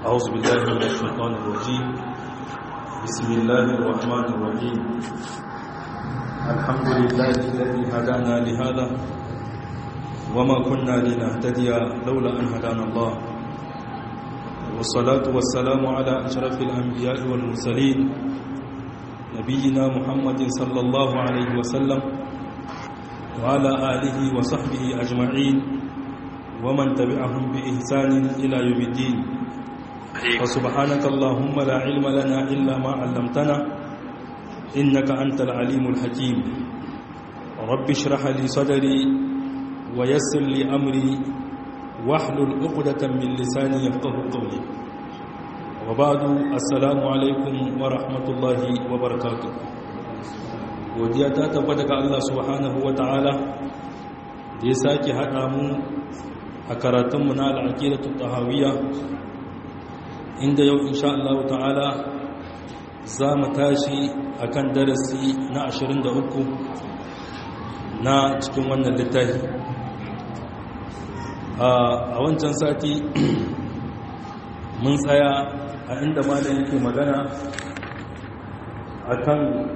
أعوذ بالله من الشيطان الرجيم بسم الله الرحمن الرحيم الحمد لله الذي هدانا لهذا وما كنا لنهتدي لولا أن هدانا الله والصلاة والسلام على أشرف الأنبياء والمرسلين نبينا محمد صلى الله عليه وسلم وعلى آله وصحبه أجمعين ومن تبعهم بإحسان إلى يوم الدين فسبحانك اللهم لا علم لنا إلا ما علمتنا إنك أنت العليم الحكيم رب اشرح لي صدري ويسر لي أمري واحلل عقدة من لساني يفقه قولي وبعد السلام عليكم ورحمة الله وبركاته godiya ta tabbata ga Allah subhanahu wa ta'ala da ya sake haɗa mu a karatunmu na al'aƙidatu tahawiyya inda yau insha Allah ta'ala za mu tashi a kan darasi na 23 na cikin wannan littafi a wancan sati mun tsaya a inda malam yake magana a kan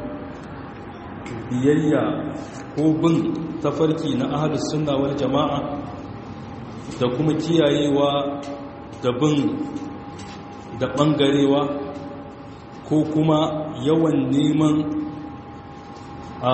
biyayya ko bin tafarki na ahalus sunna wal jama'a da kuma kiyayewa da bin da ɓangarewa ko kuma yawan neman a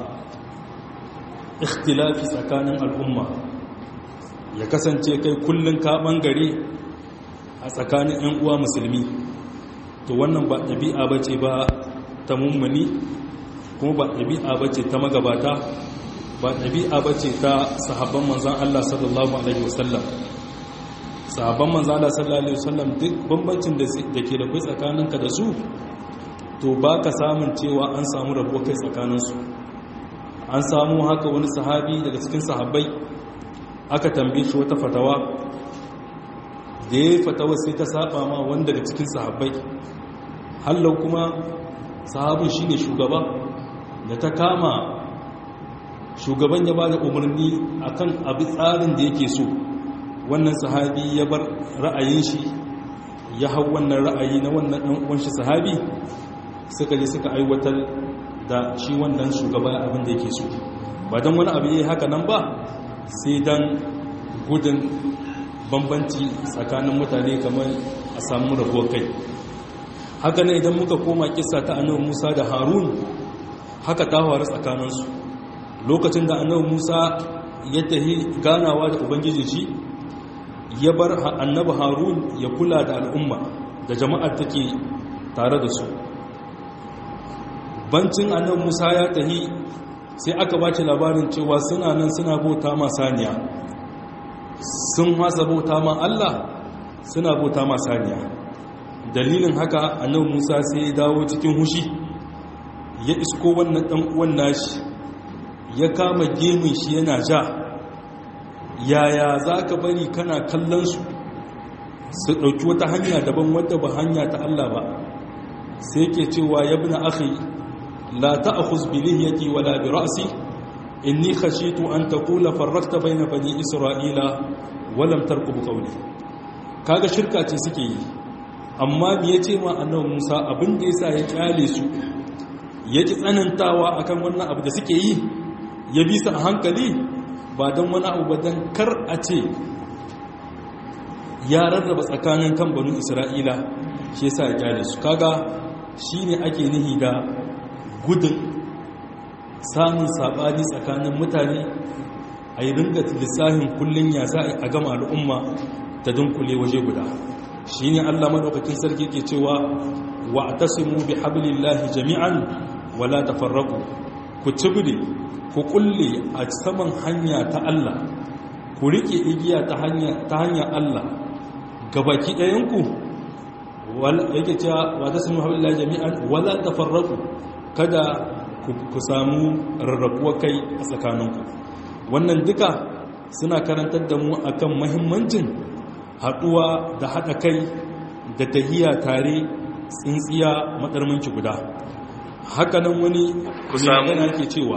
ikhtilafi tsakanin al'umma ya kasance kai kullum ka ɓangare a tsakanin 'yan uwa musulmi to wannan ba ɗabi'a ba ce ba ta mummuni kuma ba ɗabi'a ba ce ta magabata ba ɗabi'a ba ce ta sahabban manzan Allah sallallahu Alaihi wasallam sahabban manzan Allah sallallahu Alaihi wasallam duk bambancin da ke da kai tsakaninka da su to ba ka samun cewa an samu rabuwa kai tsakaninsu an samu haka wani sahabi daga cikin sahabbai aka tambaye shi wata fatawa da ya yi fatawa sai ta saba ma wani daga cikin sahabbai hallau kuma sahabin shi ne shugaba da ta kama shugaban ya ba da umarni akan abu tsarin da yake so wannan sahabi ya bar ra'ayin shi ya hau wannan ra'ayi na wannan ɗan uwanshi sahabi suka je suka aiwatar da shi wannan shugaba abin da yake so ba don wani abu yi haka nan ba sai don gudun bambanci tsakanin mutane kamar a samu rabuwar kai haka ne idan muka koma kisa ta annabi musa da harun haka ta faru tsakaninsu lokacin da annabi musa ya tahi ganawa da ubangiji shi ya bar annabi harun ya kula da al'umma da jama'ar take tare da su bancin annabi musa ya tahi sai aka bace labarin cewa suna nan suna bauta ma saniya sun hasa bauta ma allah suna bauta ma saniya dalilin haka annabi musa sai ya dawo cikin hushi ya isko wannan dan uwan nashi ya kama gemun shi yana ja yaya za ka bari kana kallon su su ɗauki wata hanya daban wadda ba hanya ta Allah ba sai ke cewa ya bi na akhi la ta'khuz bi lihyati wala bi ra'si inni khashitu an taqula farraqta bayna bani isra'ila wa lam tarqub qawli kaga shirka ce suke yi amma me yace ma annabi Musa abin da yasa ya kyale su yaji tsanantawa akan wannan abu da suke yi ya bisa a hankali ba don wani abu ba don kar a ce ya rarraba tsakanin kan banu isra'ila shi yasa ya kyale su kaga shi ne ake nihi da gudun samun saɓani tsakanin mutane a yi ringa lissahin kullum ya za a gama al'umma ta dunkule waje guda shi ne allah maɗaukakin sarki ke cewa wa a tasimu bi hablillahi jami'an wala tafarraku ku cibiri ku kulle a saman hanya ta Allah ku rike igiya ta hanyar Allah gabaki ɗayanku yake cewa wata sun haɓilla jami'an wala tafarraku kada ku samu rarrabuwa kai a tsakaninku wannan duka suna karantar da mu akan mahimmancin haɗuwa da haɗa kai da tahiya tare tsintsiya matsarmanci guda hakanan wani magana ke cewa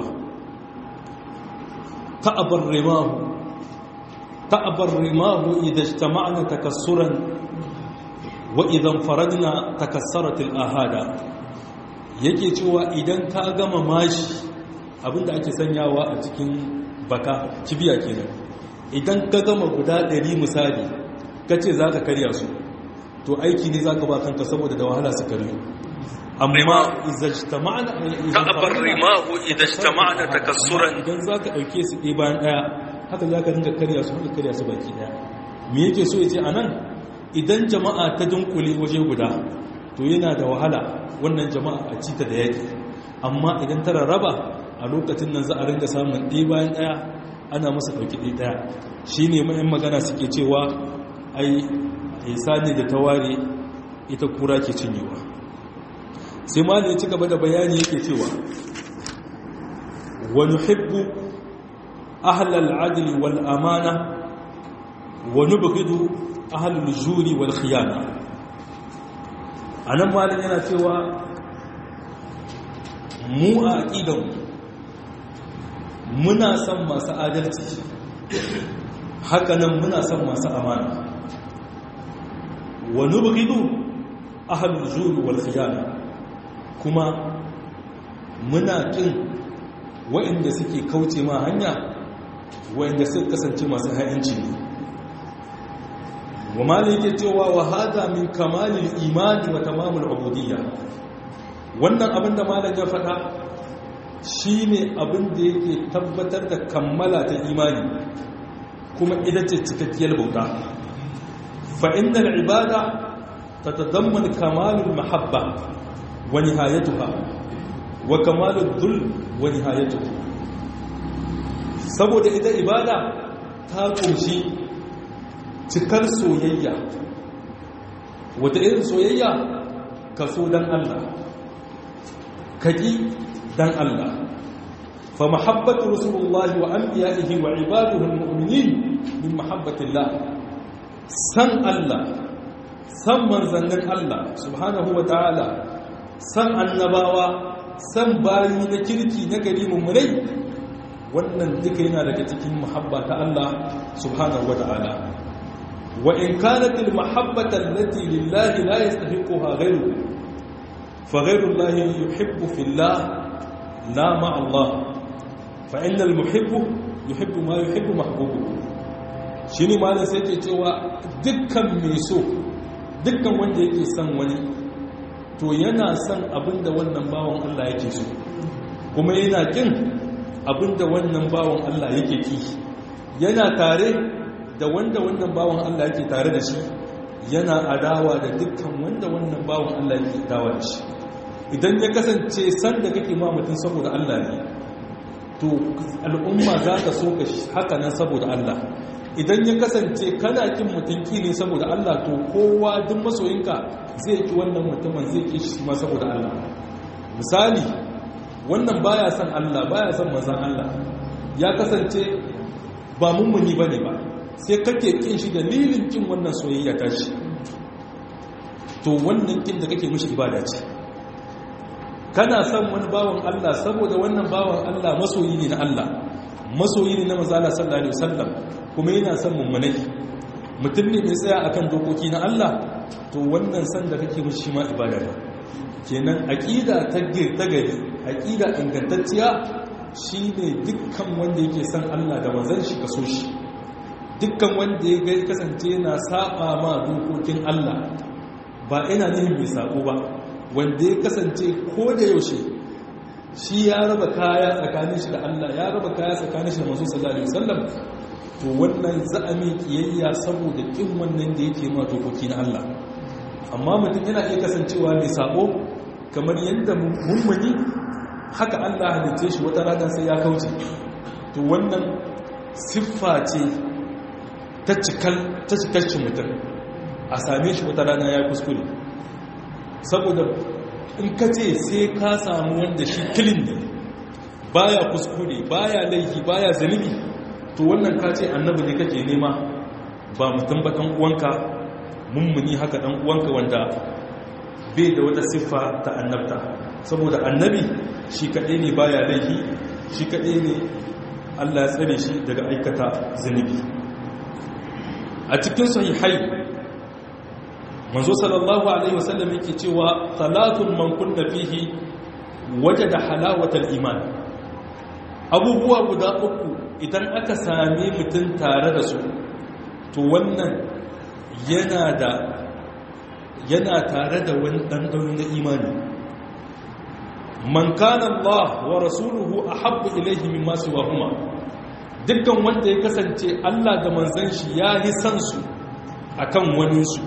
ta'abar rimahu ta'abar rimahu idan ijtama'na takassuran wa idan faradna takassaratil ahada yake cewa idan ka gama mashi abinda ake sanyawa a cikin baka kibiya kenan idan ka gama guda ɗari misali kace za ka karya su to aiki ne za ka ba kanka saboda da wahala su karyo amma izajtama'na ta'abar rimahu idajtama'na takassuran idan za ka ɗauke su ɗaya bayan ɗaya haka za ka ringa karya su haka karya su baki ɗaya me yake so ya ce a nan idan jama'a ta dunkule waje guda to yana da wahala wannan jama'a a cita da yaki amma idan ta rarraba a lokacin nan za a ringa samun ɗaya bayan ɗaya ana masa ɗauki ɗaya ɗaya shi ne ma'yan magana suke cewa ai isa ne da ta ware ita kura ke cinyewa sai ma ne ci gaba da bayani yake cewa wani hibbu ahlal adli wal amana wa nubghidu ahlul juri wal khiyana anan malin yana cewa mu a aqidan muna son masu adalci hakanan muna son masu amana wa nubghidu ahlul juri wal khiyana kuma muna kin waɗanda suke kauce ma hanya waɗanda suka kasance masu ha'inci ne wa malike cewa wa hada min kamalil imani wa tamamul ubudiyya wannan abinda malam ya faɗa shine abin da yake tabbatar da kammala ta imani kuma ita ce cikakkiyar bauta fa innal ibada tatadammanu kamalul mahabba wa nihayatuha wa kamalul dhul wa nihayatuhu saboda ita ibada ta kunshi cikar soyayya wata irin soyayya ka so dan Allah kaƙi dan Allah fa mahabbatu rasulullah wa anbiya'ihi wa ibaduhu almu'minin min mahabbatillah san Allah san manzannin Allah subhanahu wa ta'ala san annabawa san bayi na kirki na gari mummunai wannan duka yana daga cikin muhabba ta Allah subhanahu wa ta'ala وإن كانت المحبة التي لله لا يستحقها غيره فغير الله يحب في الله لا مع الله فإن المحب يحب ما يحب محبوبه shine malam sai ke cewa dukkan mai so dukkan wanda yake son wani to yana son abinda wannan bawan Allah yake so kuma yana kin abinda wannan bawan Allah yake ki yana tare da wanda wannan bawan Allah yake tare da shi yana adawa da dukkan wanda wannan bawan Allah yake adawa da shi idan ya kasance san da kake ma mutum saboda Allah ne to al'umma za ta so ka haka nan saboda Allah idan ya kasance kana kin mutum ki ne saboda Allah to kowa duk masoyinka zai ki wannan mutumin zai ki shi ma saboda Allah misali wannan baya son Allah baya son manzon Allah ya kasance ba mummuni bane ba sai kake kin shi dalilin kin wannan soyayya ta shi to wannan kin da kake mishi ibada ce kana son wani bawan Allah saboda wannan bawan Allah masoyi ne na Allah masoyi ne na manzala sallallahu alaihi wasallam kuma yana son mummunai mutum ne mai tsaya akan dokoki na Allah to wannan san da kake mishi ma ibada ne kenan aqida ta gari aqida ingantacciya shine dukkan wanda yake son Allah da manzon shi kaso shi dukkan wanda ya gai kasance yana saba ma dokokin Allah ba ina nihin mai sako ba wanda ya kasance ko da yaushe shi ya raba kaya tsakanin shi da Allah ya raba kaya tsakanin shi da manzo sallallahu alaihi wasallam to wannan za'ami kiyayya saboda kin wannan da yake ma dokoki na Allah amma mutum yana iya kasancewa mai sako kamar yadda mummuni haka Allah halitta shi wata rana sai ya kauce to wannan siffa ce ta cikarci mutum a same shi wata rana ya kuskure saboda in ka ce sai ka samu wanda shi kilin ne baya kuskure baya laifi baya zanibi to wannan ka ce annabi ne kake nema ba mutum ba ɗan uwanka mummuni haka ɗan uwanka wanda bai da wata siffa ta annabta saboda annabi shi kaɗai ne baya laifi shi kaɗai ne allah ya tsare shi daga aikata zanibi a cikin sahihai manzo sallallahu alaihi wasallam yake cewa salatun man kunna fihi wajada halawatal iman abubuwa guda uku idan aka same mutum tare da su to wannan yana da yana tare da wani ɗanɗano na imani man kana Allah wa rasuluhu ahabbu ilayhi mimma siwahuma dukkan wanda ya kasance Allah da manzon shi ya yi san su akan wani su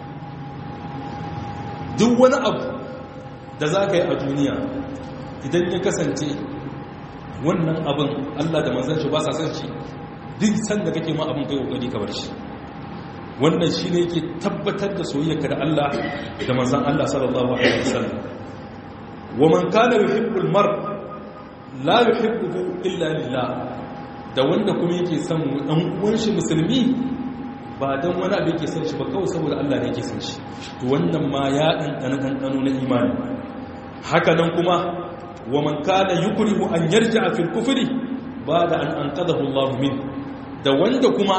duk wani abu da za ka yi a duniya idan ya kasance wannan abin Allah da manzon shi ba sa san shi duk san da kake ma abin kai kokari ka bar shi wannan shi ne yake tabbatar da soyayyarka da Allah da manzon Allah sallallahu alaihi wasallam wa man kana yuhibbul mar la yuhibbuhu illa lillah da wanda kuma yake son dan uwan shi musulmi ba dan wani abu yake son shi ba kawai saboda Allah ne yake son shi to wannan ma ya dan dan dan na imani haka nan kuma wa man kana yukrihu an yarji'a fil kufri ba'da an anqadahu Allah min da wanda kuma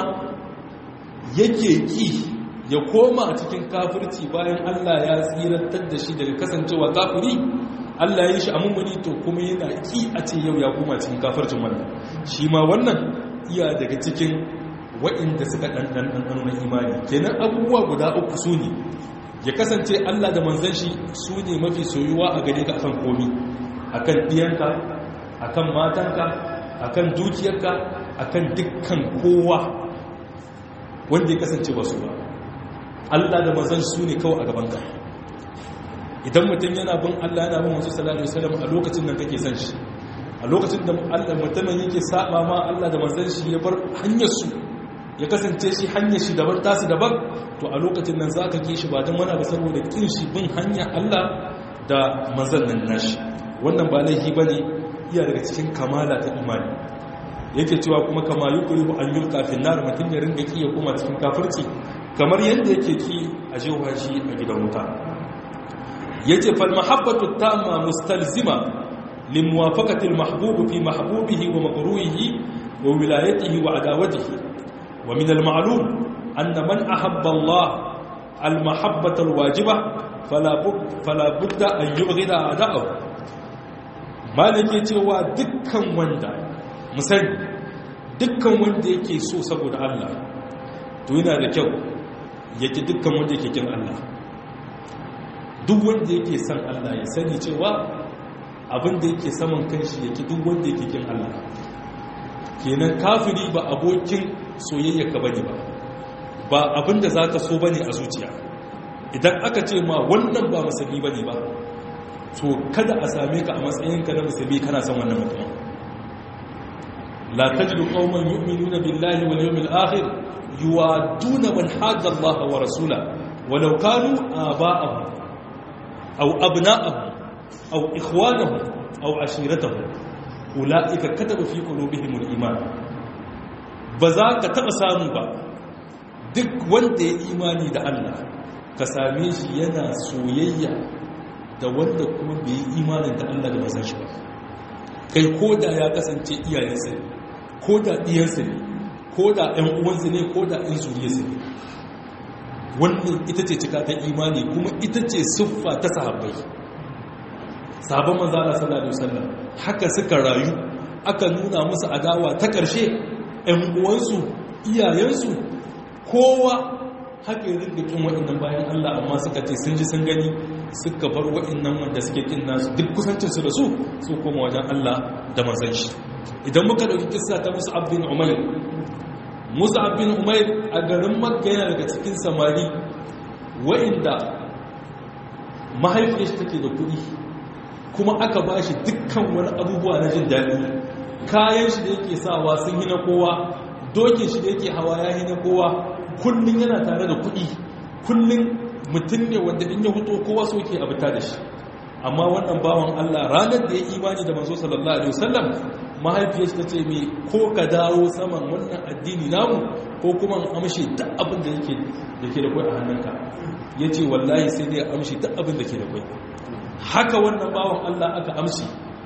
yake ki ya koma a cikin kafirci bayan Allah ya tsirantar da shi daga kasancewa kafiri Allah ya yi shi a mummuni to kuma yana ki a ce yau ya koma cikin kafircin wannan shi ma wannan iya daga cikin waɗanda suka ɗanɗanɗano na imani kenan abubuwa guda uku su ne ya kasance Allah da manzan shi su ne mafi soyuwa a gare ka akan komi akan ɗiyanka akan matanka akan dukiyarka akan dukkan kowa wanda ya kasance ba su ba Allah da manzan su ne kawai a gabanka idan mutum yana bin Allah yana bin wasu salatu wasalam a lokacin nan kake san shi a lokacin da Allah mutumin yake saba ma Allah da manzan shi ya bar hanyar su ya kasance shi hanyar shi daban tasu daban to a lokacin nan zaka ki shi ba dan wani ba saboda kin shi bin hanya Allah da manzan nan nashi wannan ba laifi bane iya daga cikin kamala ta imani yake cewa kuma kama yukrihu an yulqa fi nar mutun ya ringa ki ya koma cikin kafirci kamar yanda yake ki a jewa shi a gidan wuta yace fal mahabbatu tamma mustalzima limuwafaqati al mahbub fi mahbubihi wa makruhihi wa wilayatihi wa adawatihi wa min al ma'lum anna man ahabba Allah al mahabbata al wajiba fala fala budda an yubghida a'da'ahu malike cewa dukkan wanda musani dukkan wanda yake so saboda Allah to yana da kyau yake dukkan wanda yake kin Allah duk wanda yake son Allah ya sani cewa abin da yake saman kanshi yake duk wanda yake kin Allah kenan kafiri ba abokin soyayyarka bane ba ba abin da zaka so bane a zuciya idan aka ce ma wannan ba musulmi bane ba to kada a same ka a matsayinka na musulmi kana son wannan mutum la tajidu qauman yu'minuna billahi wal yawmil akhir yuwaduna man hadda Allah wa rasula walau kanu aba'ahum aw abna'ahum aw ikhwanahum aw ashiratahum ulaika kataba fi qulubihimul iman ba za ka taba samu ba duk wanda ya imani da Allah ka same shi yana soyayya da wanda kuma bai yi imanin da Allah da mazan shi ba kai ko da ya kasance iyayensa ne ko da ɗiyansa ne ko da ɗan uwansa ne ko da ɗan zuriyarsa ne wannan ita ce cika ta imani kuma ita ce siffa ta sahabbai sahabban manzo Allah sallallahu alaihi wasallam haka suka rayu aka nuna musu adawa ta ƙarshe ɗan uwansu iyayensu kowa haka yi rinda kin waɗannan bayan Allah amma suka ce sun ji sun gani suka bar waɗannan wanda suke kin nasu duk kusancinsu da su su koma wajen Allah da manzan shi idan muka ɗauki kissa ta musu abin umair musu abin umair a garin makka yana daga cikin samari waɗanda mahaifiyar shi take da kuɗi kuma aka ba shi dukkan wani abubuwa na jin daɗi kayan shi da yake sawa sun yi na kowa dokin shi da yake hawa ya yi na kowa kullum yana tare da kuɗi kullum mutum ne wanda in ya huto kowa so ke abuta da shi amma wannan bawan Allah ranar da ya imani da manzo sallallahu alaihi wasallam mahaifiyar ta ce mai ko ka dawo saman wannan addini namu ko kuma amshi duk abin da yake da ke da kai a hannunka yace wallahi sai dai amshi duk abin da ke da kai haka wannan bawan Allah aka amshi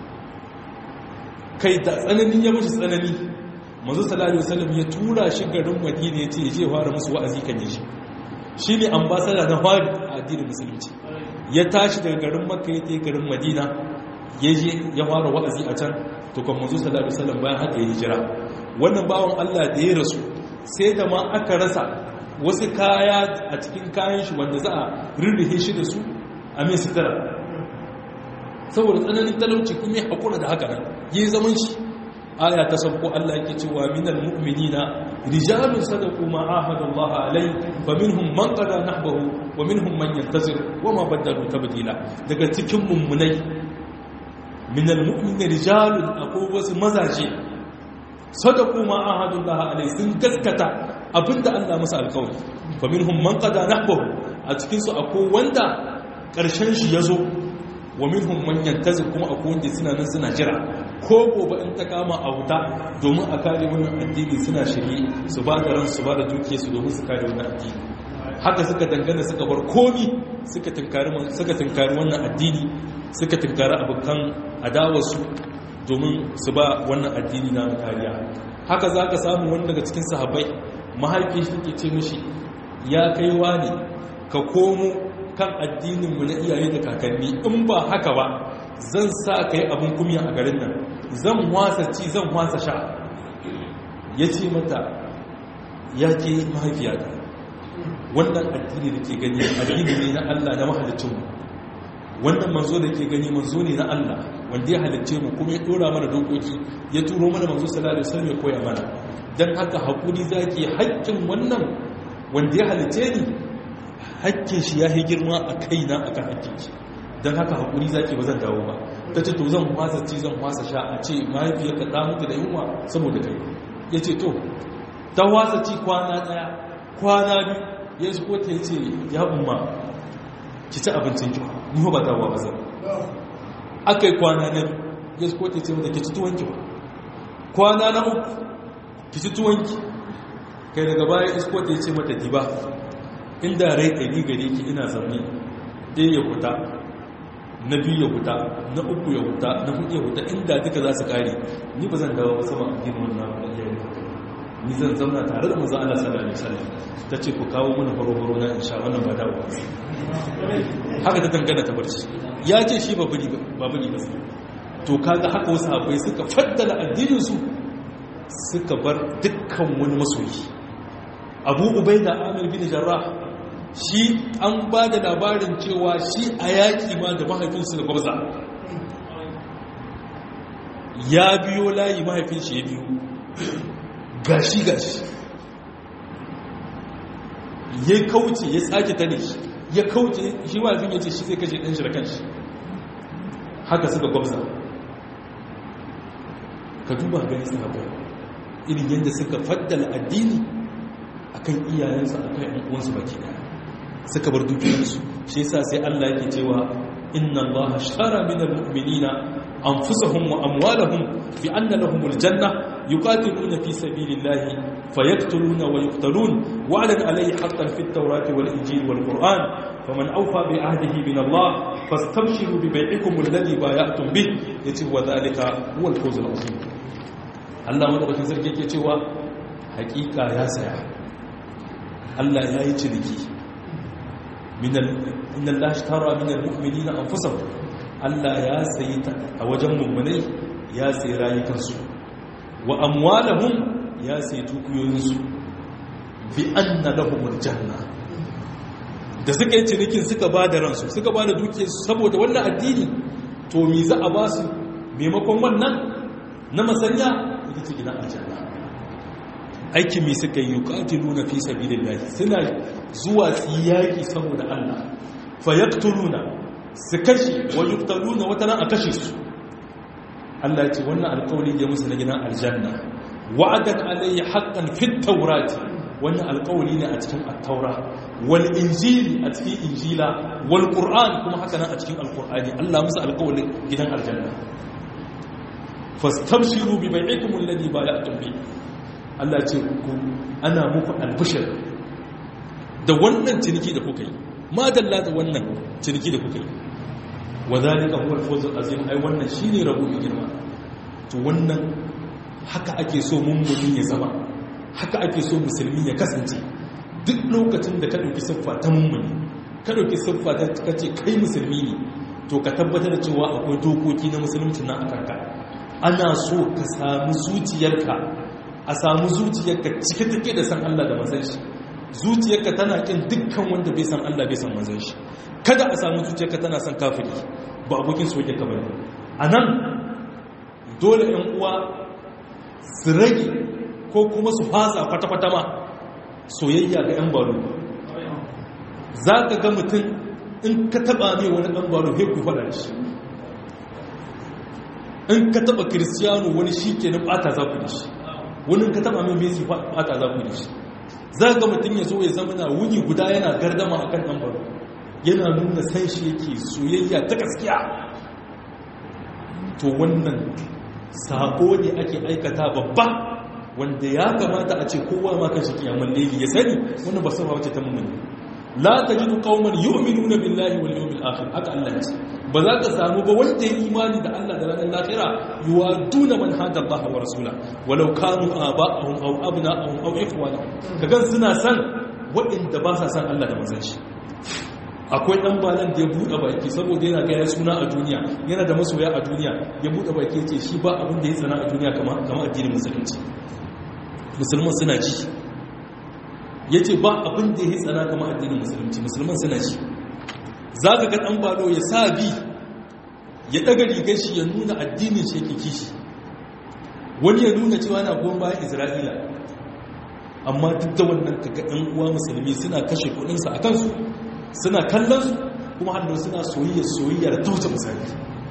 kai da tsananin ya mushi tsanani manzo sallallahu alaihi wasallam ya tura shi garin Madina yace je fara musu wa'azi kan shi shi ne ambasada na fari a addinin musulunci ya tashi daga garin makka ya ta garin madina ya je ya fara wa'azi a can to kan manzo sallallahu alaihi wasallam bayan haka ya hijira wannan bawan Allah da ya rasu sai da ma aka rasa wasu kaya a cikin kayan shi wanda za a rirrihe shi da su a mai sutura saboda tsananin talauci kuma ya haƙura da haka nan yi zaman shi aya ta sabko Allah yake cewa minal mu'minina rijalun sadaqu ma ahadu Allah alai fa minhum man qada nahbahu wa minhum man yantazir wa ma badalu tabdila daga cikin mummunai minal mu'minina rijalun akwai wasu mazaje sadaqu ma ahadu Allah alai sun gaskata abinda Allah masa alƙawari fa minhum man qada nahbahu a cikin su akwai wanda ƙarshen shi yazo wa minhum man yantazir kuma akwai wanda suna nan suna jira ko gobe in ta kama a wuta domin a kare wannan addini suna shirye su ba da ran su ba da duke su domin su kare wannan addini haka suka dangana suka bar komi suka tunkari suka tunkari wannan addini suka tunkari abokan adawar su domin su ba wannan addini na kariya haka zaka samu wani daga cikin sahabbai mahaifi shi ke ce mishi ya kai wani ka komo kan addininmu na iyaye da kakanni in ba haka ba zan sa ka yi abin kumya a garin nan zan wasa ci zan wasa sha ya ce mata ya ke mahaifiya da wannan addini da ke gani addini ne na Allah na mahalicinmu wannan manzo da ke gani manzo ne na Allah wanda ya halicce mu kuma ya dora mana dokoki ya turo mana manzo sallallahu alaihi wasallam ya koya mana dan haka hakuri zaki haƙƙin wannan wanda ya halicce ni hakkin shi ya yi girma a kaina a kan hakkin shi don haka haƙuri zaki ba zan dawo ba ta ce to zan wasa ci zan wasa sha a ce mahaifiyar ka ɗa mutu da yunwa saboda kai ya ce to ta wasa ci kwana ɗaya kwana biyu ya shi ko ta ce ya umma ki ci abincin ki ni ba dawowa ba zan aka yi kwana na biyu ya shi ko ta ce mata ki ci tuwon ki ba kwana na uku ki ci tuwon ki kai daga baya isko ta ce mata diba inda rai ɗari gare ki ina zaune ɗaya ya huta na biyu ya huta na uku ya huta na hudu ya huta inda duka za su ƙare ni ba zan dawo sama a gina wannan iyayen ni zan zauna tare da maza Allah sallallahu alaihi wasallam ta ce ku kawo mana horo-horo na insha wannan ba dawo haka ta dangana ta barci ya ce shi ba bari ba bari ba to kaga haka wasu abai suka faddala addinin su suka bar dukkan wani masoyi abu ubaida amir bin jarrah shi an ba da labarin cewa shi a yaƙi ma da mahaifinsu da gwabza ya biyo layi mahaifinsu ya biyo gashi gashi ya kauce ya tsaki ta ne ya kauce shi mahaifin ya ce shi zai kashe ɗan shi da kanshi haka suka gwabza ka duba gani sahabai irin yadda suka faddala addini akan iyayensu akan yan uwansu baki daya suka bar dukiyarsu shi yasa sai Allah yake cewa inna Allah ashtara minal mu'minina anfusahum wa amwalahum bi anna lahumul janna yuqatiluna fi sabilillahi fayaqtuluna wa yuqtalun wa'dan alayhi haqqan fit tawrati wal injili wal qur'an faman awfa bi ahdihi min Allah fastabshiru bi bai'ikum alladhi bay'atum bih yace wa dhalika huwa al-fawz al-azim Allah madaukakin sarki yake cewa hakika ya saya Allah ya yi ciniki inna Allah tara minal mu'minina anfusahum Allah ya sayi a wajen mummunai ya sayi rayukansu wa amwalahum ya sayi tukuyoyinsu bi anna lahumul janna da suka yi cinikin suka ba da ransu suka ba da dukiyarsu saboda wannan addini to me za a ba su maimakon wannan na masanya ita ce gidan aljanna aikin mai suka yi yuqatiluna fi sabilillahi suna zuwa su yaki saboda Allah fa yaqtuluna su kashe wa yuqtaluna wata ran a kashe su Allah ya ce wannan alƙawari ya musu na gidan aljanna wa'adan alayhi haqqan fit tawrati wannan alƙawari ne a cikin at-taura wal injili a cikin injila wal qur'an kuma haka nan a cikin alqur'ani Allah musu alƙawarin gidan aljanna fastabshiru bi bai'ikum alladhi bay'atum bihi Allah ce ku ana muku albishir da wannan ciniki da kuka yi ma dalla da wannan ciniki da kuka yi wa zalika huwa al-fawz al-azim ai wannan shine rabu mai girma to wannan haka ake so mummuni ya zama haka ake so musulmi ya kasance duk lokacin da ka ɗauki siffa ta mummuni ka ɗauki siffa ta ka ce kai musulmi ne to ka tabbatar da cewa akwai dokoki na musulunci na akanka ana so ka samu zuciyarka a samu zuciyarka cike take da san Allah da manzon shi zuciyarka tana kin dukkan wanda bai san Allah bai san manzon shi kada a samu zuciyarka tana san kafiri ba abokin soyayya ka bane anan dole ɗan uwa su rage ko kuma su fasa kwata-kwata ma soyayya ga 'yan baro za ka ga mutum in ka taba mai wani ɗan baro heku faɗa shi in ka taba kiristiyano wani shi ke na ɓata za ku da shi wani ka taba mai mesi ɓata za ku da shi za ga mutum ya zo ya zama na wuni guda yana gardama a kan ɗan baro yana nuna san shi yake soyayya ta gaskiya to wannan sako ne ake aikata babba wanda ya kamata a ce kowa ma kan shi kiyamun leli ya sani wannan ba sama wace ta mummuni la tajidu qauman yu'minuna billahi wal yawmil akhir haka Allah ya ce ba za ka samu ba wanda ya imani da Allah da ranar lahira yuwaduna man hada Allah wa rasula walau kanu aba'ahum aw abna'ahum aw ikhwanahum kaga suna san waɗanda ba sa san Allah da manzon shi akwai ɗan balan da ya buɗe baki saboda yana gaya suna a duniya yana da masoya a duniya ya buɗe baki ya ce shi ba abin da ya tsana a duniya kama addinin musulunci musulman suna ci ya ce ba abin da ya tsana kama addinin musulunci musulman suna ci za ka ga ɗan balo ya sa bi ya ɗaga rigar shi ya nuna addinin shi yake kishi wani ya nuna cewa na goma bayan isra'ila amma duk da wannan kaga ɗan uwa musulmi suna kashe kuɗinsa a kansu suna kallon su kuma hannu suna soyayya soyayya da tauce misali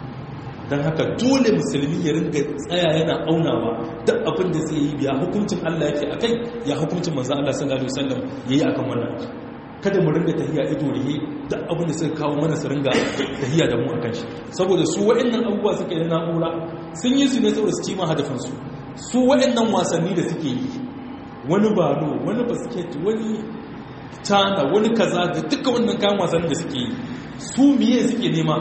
don haka dole musulmi ya ringa tsaya yana aunawa duk abin da zai yi biya hukuncin Allah yake a kai ya hukuncin manzan Allah sallallahu alaihi wasallam ya yi akan wannan kada mu ringa tahiya ido rihe duk abin da suka kawo mana su ringa tahiya da mu akan shi saboda su waɗannan abubuwa suke da na'ura sun yi su ne saboda su cima hadafinsu su waɗannan wasanni da suke yi wani balo wani basket wani tana wani kaza da duka wannan kayan wasan da suke yi su miye suke nema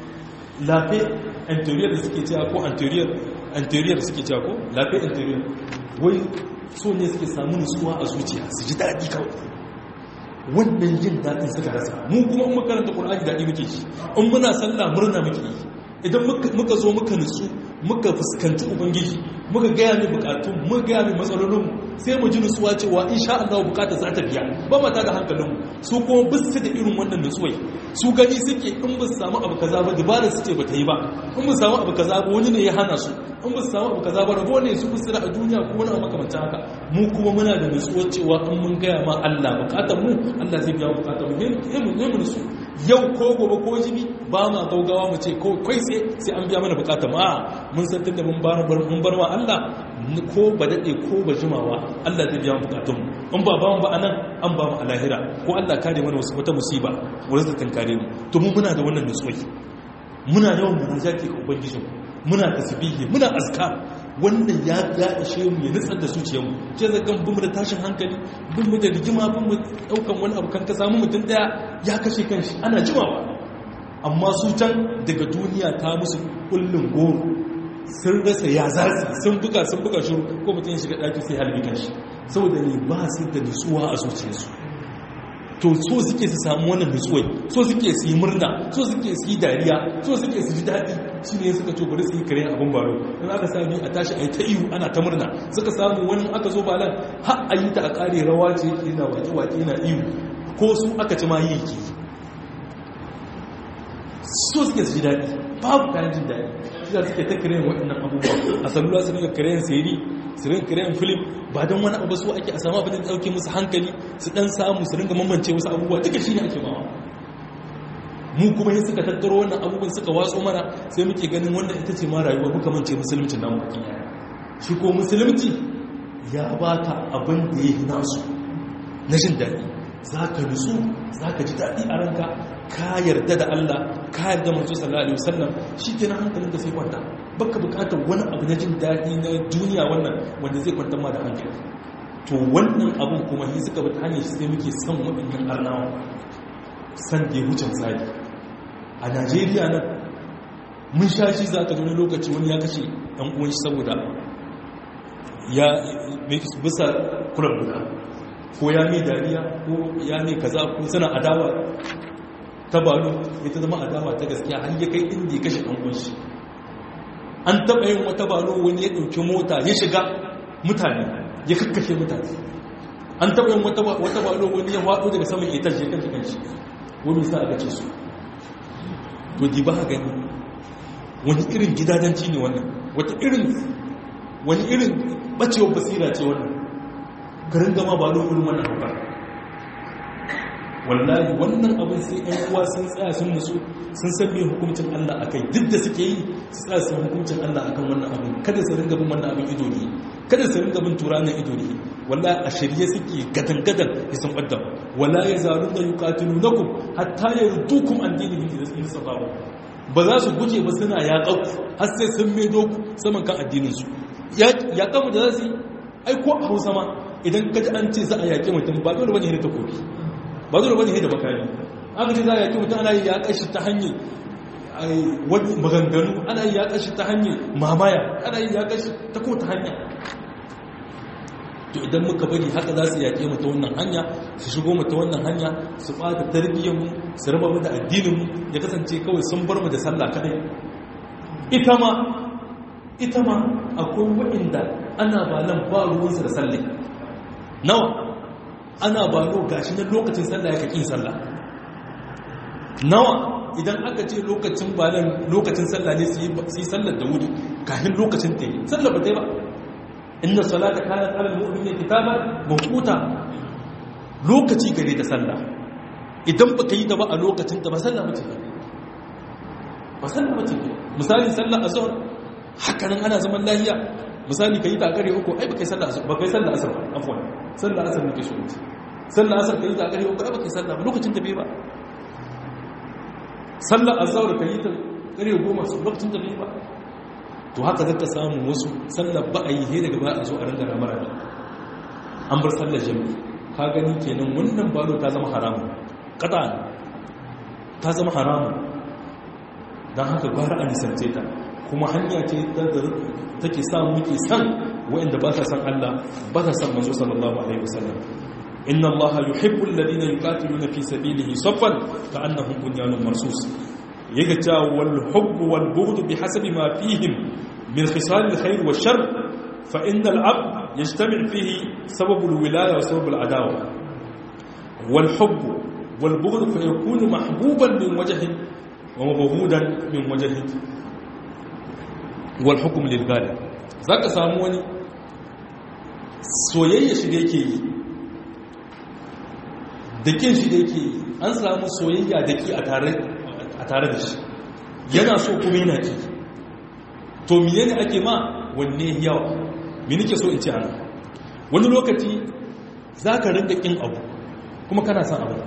lafe anterior da suke cewa ko anterior anterior da suke cewa ko lafe anterior wai so ne suke samu nutsuwa a zuciya su ji daɗi kawai wannan jin daɗin suka rasa mu kuma in makaranta ƙur'ani daɗi muke shi in muna sallah murna muke yi idan muka zo muka nutsu muka fuskanci ubangiji muka gaya mai bukatun muka gaya mai matsalolinmu sai mu ji nutsuwa cewa insha Allah bukata za ta biya ba mata da hankalinmu su kuma bisu da irin wannan nutsuwai su gani suke in ba su samu abu kaza ba dubara su ce ba ta yi ba in ba su samu abu kaza ba wani ne ya hana su in ba su samu abu kaza ba rabo ne su kusura a duniya ko wani abu makamancin haka mu kuma muna da nutsuwar cewa in mun gaya ma Allah bukatar mu Allah zai biya bukatar mu ne mu nutsu yau ko gobe ko jibi ba ma gaugawa mu ce kai sai sai an biya mana bukata ma mun san tunda mun bar mun bar wa Allah ko ba dade ko ba jimawa Allah zai biya bukatun mu in ba ba mu ba anan an ba mu a lahira ko Allah kare mana wasu wata musiba wanda ta tankare mu to mu muna da wannan nutsuwa muna yawan munajati ga ubangijin muna tasbihi muna azkar wannan ya ya ishe mu ya nutsar da zuciyarmu ce zagan bin mu da tashin hankali bin mu da rigima bin mu daukan wani abu kan ka samu mutum daya ya kashe kanshi ana jimawa amma su can daga duniya ta musu kullun goro sun rasa ya zasu sun buga sun buga shiru ko mutum ya shiga daki sai halbi kanshi saboda ne ba su da nutsuwa a zuciyarsu to so suke su samu wannan nutsuwai so suke su yi murna so suke su yi dariya so suke su ji daɗi shi ne suka ce bari su yi kare abin baro in aka sami a tashi a yi ta ihu ana ta murna suka samu wani aka zo balan har a yi ta a ƙare rawa ce yake yana wake-wake yana ihu ko su aka ci ma yi yake so suke su ji daɗi babu kayan jin daɗi shi da suke ta kare waɗannan abubuwa a salula su rinka kare sayari su rinka kare film ba don wani abu su ake a samu abin da ɗauke musu hankali su ɗan samu su rinka mamance wasu abubuwa duka shi ne ake mawa mu kuma yin suka tattaro wannan abubuwan suka watso mana sai muke ganin wannan ita ce ma rayuwa muka mance musulunci nan baki shi ko musulunci ya baka abin da ya yi nasu na jin daɗi za ka nutsu za ka ji daɗi a ranka ka yarda da Allah ka yarda manzo sallallahu alaihi wasallam shi kenan hankalin da sai kwanta baka bukatar wani abu na jin daɗi na duniya wannan wanda zai kwantar ma da hankali to wannan abun kuma yi suka bi ta hanyar sai muke son waɗannan arnawa san da ya wuce misali a najeriya nan mun sha shi za ka wani lokaci wani ya kashe ɗan uwan shi saboda ya bisa kuran guda ko ya mai dariya ko ya mai kaza ko suna adawa ta balo ita zama adawa ta gaskiya har ya kai inda ya kashe ɗan shi an taɓa yin wata balo wani ya ɗauki mota ya shiga mutane ya kakkashe mutane an taɓa yin wata balo wani ya faɗo daga saman ita ya kashe kanshi wani sa aka ce su to di ba gani wani irin gidadanci ne wannan wata irin wani irin bacewar basira ce wannan garin gama ba lo irin wannan hauka wallahi wannan abin sai ɗan uwa sun tsaya sun musu sun san me hukuncin Allah akai duk da suke yi su tsaya sun hukuncin Allah akan wannan abin kada su ringa bin wannan abin ido ne kada su ringa bin turanin ido ne wallahi a shirye suke gadan-gadan ya san ɓadda wala ya zaru da yuqatilunakum hatta yardukum an dinihi da sun sabawa ba za su guje ba suna yaƙa har sai sun maido ku saman kan addininsu yaƙa mu da za su yi aiko a hausa ma idan kaji an ce za a yaƙi mutum ba dole bane hidda takobi ba dole bane hidda bakari aka ce za a yaƙi mutum ana yi yaƙa shi ta hanyar wani maganganu ana yi yaƙa shi ta hanyar mamaya ana yi yaƙa shi ta ko ta hanya to idan muka bari haka za su yaƙe mu ta wannan hanya su shigo mu ta wannan hanya su ɓata tarbiyyarmu su raba mu da addininmu ya kasance kawai sun bar mu da sallah kadai ita ma ita ma akwai waɗanda ana balan ba ruwansu da sallai nawa ana balo gashi na lokacin sallah ya kaƙin sallah nawa idan aka ce lokacin balan lokacin sallah ne su yi sallar da wuri kafin lokacin ta yi sallar ba ta yi ba inna salata kanat ala almu'minina kitaban mawquta lokaci gare ta sallah idan baka yi ta ba a lokacin ta ba sallah bace ba sallah bace misali sallah azhar haka nan ana zaman lahiya misali kai ta kare uku ai baka yi sallah azhar baka yi sallah asar afwan sallah asar nake so sallah asar kai ta kare uku ai baka yi sallah ba lokacin ta bai ba sallah azhar kai ta kare goma lokacin ta bai ba to haka zaka samu wasu sallar ba a yi he daga ba a zo a rinda ramara ne an bar sallar jami'i ka gani kenan wannan balo ta zama haramun kada ta zama haramun don haka gwara a nisance ta kuma hanya ce take sa muke san wa'anda ba sa san Allah ba sa san manzo sallallahu alaihi wasallam inna Allah yuhibbu alladhina yuqatiluna fi sabilihi saffan ka'annahum bunyanun marsus yaga cewa wal hubbu wal bughd bihasabi ma fihim min khisal al khair wa shar fa inna al abd yajtami' fihi sabab al wilaya wa sabab al adawa wal hubb wal bughd fa yakunu mahbuban min wajhi wa mabghudan min wajhi wal hukm lil ghalib zaka samu wani soyayya shi da yake yi da kin shi da yake yi an samu soyayya da ki a tare a tare da shi yana so kuma yana ki to miye ne ake ma wanne yawa me nake so in ce ana wani lokaci za ka rinka kin abu kuma kana son abu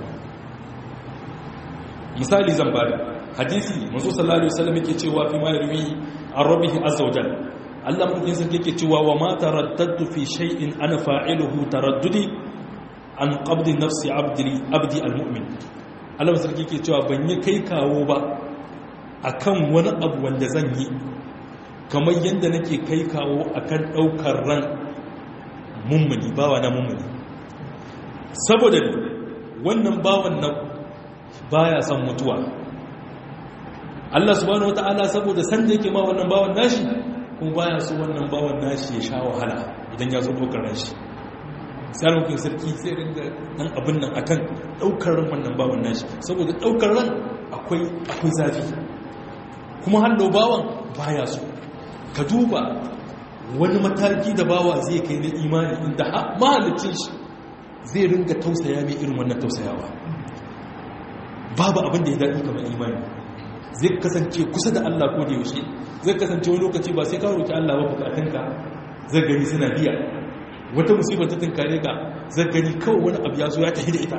misali zan bada hadisi manzo sallallahu alaihi wasallam yake cewa fi ma yarwi an rabbihi azza wajal Allah mun yin sarki yake cewa wa ma taraddadtu fi shay'in ana fa'iluhu taraddudi an qabdi nafsi abdi abdi almu'min Allah sarki yake cewa ban yi kai kawo ba akan wani abu wanda zan yi kamar yadda nake kai kawo akan daukar ran mummuni bawa na mummuni saboda wannan bawan na baya son mutuwa Allah subhanahu wataala saboda san da yake ma wannan bawan nashi kuma baya so wannan bawan nashi ya sha wahala idan ya zo daukar ran shi sai mutum sarki sai ringa dan abin nan akan daukar ran wannan bawan nashi saboda daukar ran akwai akwai zafi kuma hallo bawan baya so ka duba wani mataki da bawa zai kai na imani inda mahalicin shi zai ringa tausaya mai irin wannan tausayawa babu abin da ya daɗi kamar imani zai kasance kusa da Allah ko da yaushe zai kasance wani lokaci ba sai ka roki Allah ba bukatunka zai gani suna biya wata musibar ta tunkare ka zai gani kawai wani abu ya zo ya tafi da ita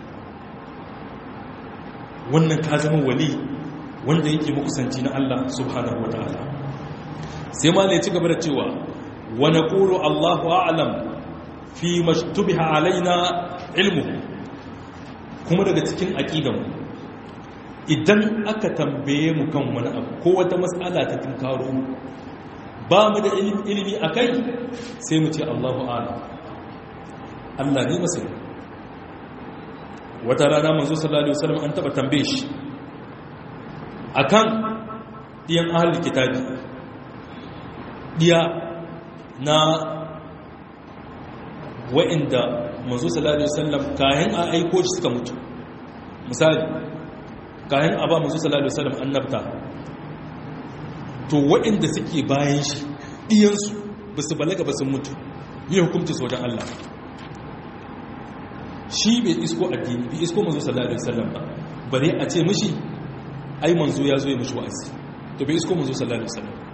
wannan ka zama wali wanda yake makusanci na Allah subhanahu wa ta'ala sai ma ne ci gaba da cewa wa naqulu Allahu a'lam fi mashtubiha alaina ilmu kuma daga cikin aqidanmu idan aka tambaye mu kan wani abu ko wata matsala ta tunkaro ba mu da ilimi a kai sai mu ce allahu ala Allah ne masani wata rana manzo sallallahu alaihi wasallam an taba tambaye shi akan diyan ahlul kitabi diya na wa'inda manzo sallallahu alaihi wasallam kayan a aiko shi suka mutu misali kayan a ba manzo sallallahu alaihi wasallam annabta to wa'inda suke bayan shi diyansu ba su balaga ba sun mutu yi hukunci su wajen Allah shi bai isko addini bai isko manzo sallallahu alaihi wasallam ba bare a ce mishi ai manzo ya zo ya mishi wa'azi to bai isko manzo sallallahu alaihi wasallam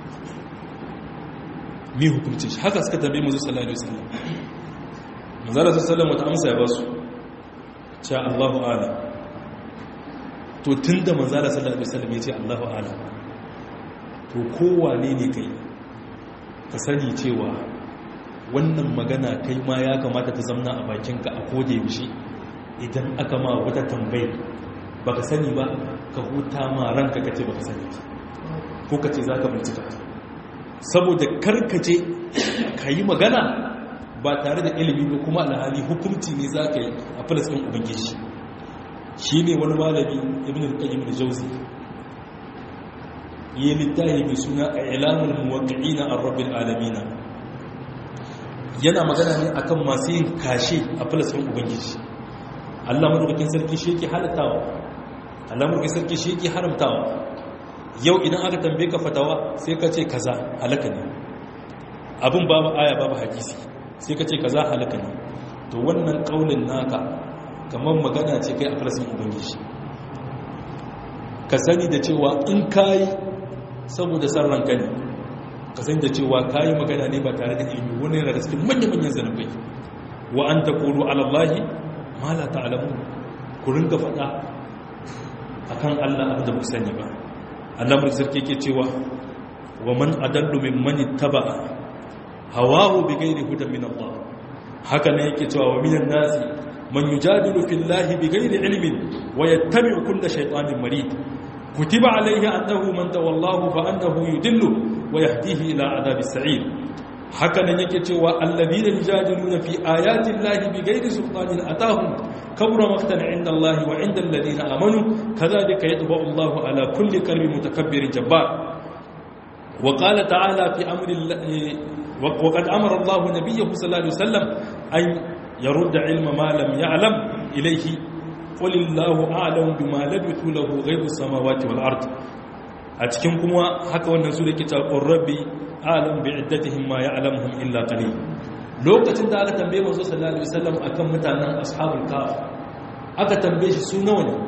mi hukunci shi haka suka tambaye manzo sallallahu alaihi wasallam manzo sallallahu alaihi wasallam wata amsa ya ba su ce Allahu a'lam to tunda manzo sallallahu alaihi wasallam ya ce Allahu a'lam to kowane ne kai ka sani cewa wannan magana kai ma ya kamata ta zamna a bakinka a koda yaushe idan aka ma wata tambayi baka sani ba ka huta ma ranka kace baka sani ko kace zaka bincika saboda karkace ka yi magana ba tare da ilimi ba kuma alhali hukunci ne za ka yi a filistin ubangiji shi ne wani malami ibn al-qayyim al-jawzi yi littafi mai suna a ilamul muwaqqi'ina ar-rabbil alamin yana magana ne akan masu yin kashe a filistin ubangiji Allah madaukakin sarki shi yake halattawa Allah madaukakin sarki shi yake haramtawa yau idan aka tambaye ka fatawa sai ka ce kaza halaka ne abin babu aya babu hadisi sai ka ce kaza halaka ne to wannan kaulin naka kamar magana ce kai a falasin ubangiji ka sani da cewa in kayi saboda san ranka ne ka sani da cewa kayi magana ne ba tare da ilimi wani yana da cikin manya-manyan zanabai wa an ta koro alallahi ma la ta'alamu ku ringa faɗa akan Allah abin da ku sani ba Allah mai sarki ke cewa wa man adallu mimman ittaba'a hawahu bighairi hudan min Allah haka ne yake cewa wa minan nasi man yujadilu fillahi bighairi ilmin wa yattabi'u kulla shaytanin marid kutiba alayhi annahu man tawallahu fa annahu yudillu wa yahdihi ila adhabis sa'ir haka ne yake cewa alladhina yujadiluna fi ayati llahi bighairi sultanin atahum kabura maqtan inda Allah wa inda alladhina amanu kadhalika yatba'u Allah ala kulli qalbi mutakabbirin jabbar wa qala ta'ala fi amri وقد أمر الله نبيه صلى الله عليه وسلم أن يرد علم ما لم يعلم إليه قل الله أعلم بما لبثوا له غيب السماوات والأرض أتكم كما حكى والنسول كتاب الرب أعلم بعدتهم ما يعلمهم إلا قليل lokacin da aka tambaye manzo sallallahu alaihi wasallam akan mutanen ashabul kaf aka tambaye shi su nawa ne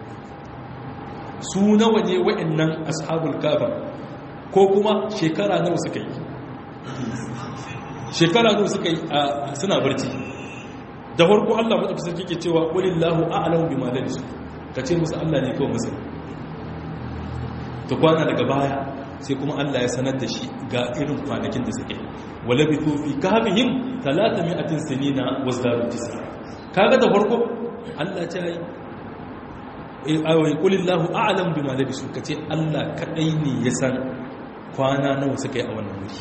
su nawa ne wa'annan ashabul kaf ko kuma shekara nawa suka yi shekara nawa suka yi suna barci da farko Allah madaukakin sarki ke cewa qulillahu a'lamu bima labisu kace musu Allah ne kawai musu to kwana daga baya sai kuma Allah ya sanar da shi ga irin kwanakin da suke walabithu fi kahfihim 300 sinina wazdaru tis'a kaga da farko Allah ta yi ayoyi qulillahu a'lamu bima labisu kace Allah kadai ne ya san kwana nawa suka yi a wannan wuri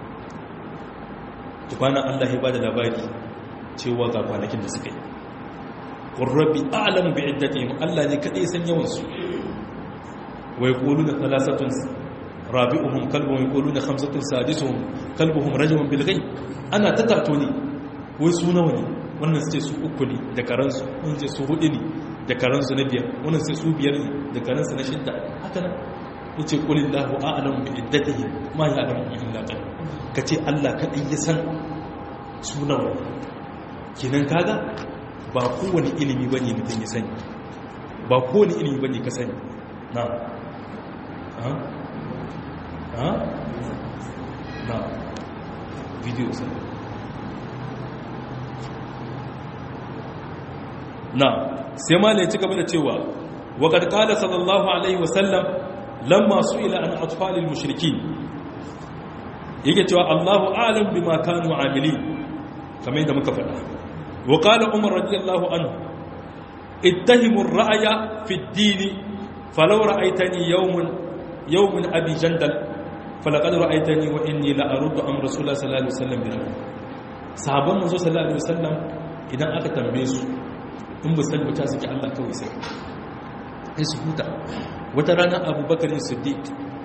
tukwana Allah ya bada labari cewa ga kwanakin da suka yi qurrabi a'lamu bi iddatihim Allah ne kadai san yawan su wa yaquluna thalathatun rabi'uhum kalbuhum yaquluna khamsatun sadisuhum kalbuhum rajulun bil ghaib ana tatato ne wai su nawa ne wannan su ce su uku ne da karansu wannan ce su hudu ne da karansu na biyar wannan sai su biyar ne da karansu na shidda haka nan yace qulillahu a'lamu bi iddatihim ma ya'lamu illa qalil kace Allah kadai ya san sunan kinan kaga ba kowane ilimi bane mutum ya sani ba kowane ilimi bane ka sani na ha ha na video sai na sai malai ci gaba da cewa wa qad qala sallallahu alaihi wasallam lamma su'ila an atfalil mushrikin yake cewa Allahu a'lam bima kanu amili kamar yadda muka faɗa wa qala umar radiyallahu anhu ittahimu ar-ra'ya fi ad-din falaw ra'aytani yawman yawman abi jandal falaqad ra'aytani wa inni la aruddu am rasulullah sallallahu alaihi wasallam bi sahabban manzo sallallahu alaihi wasallam idan aka tambaye su in ba san bata suke Allah kawai sai sai su huta wata rana abubakar siddiq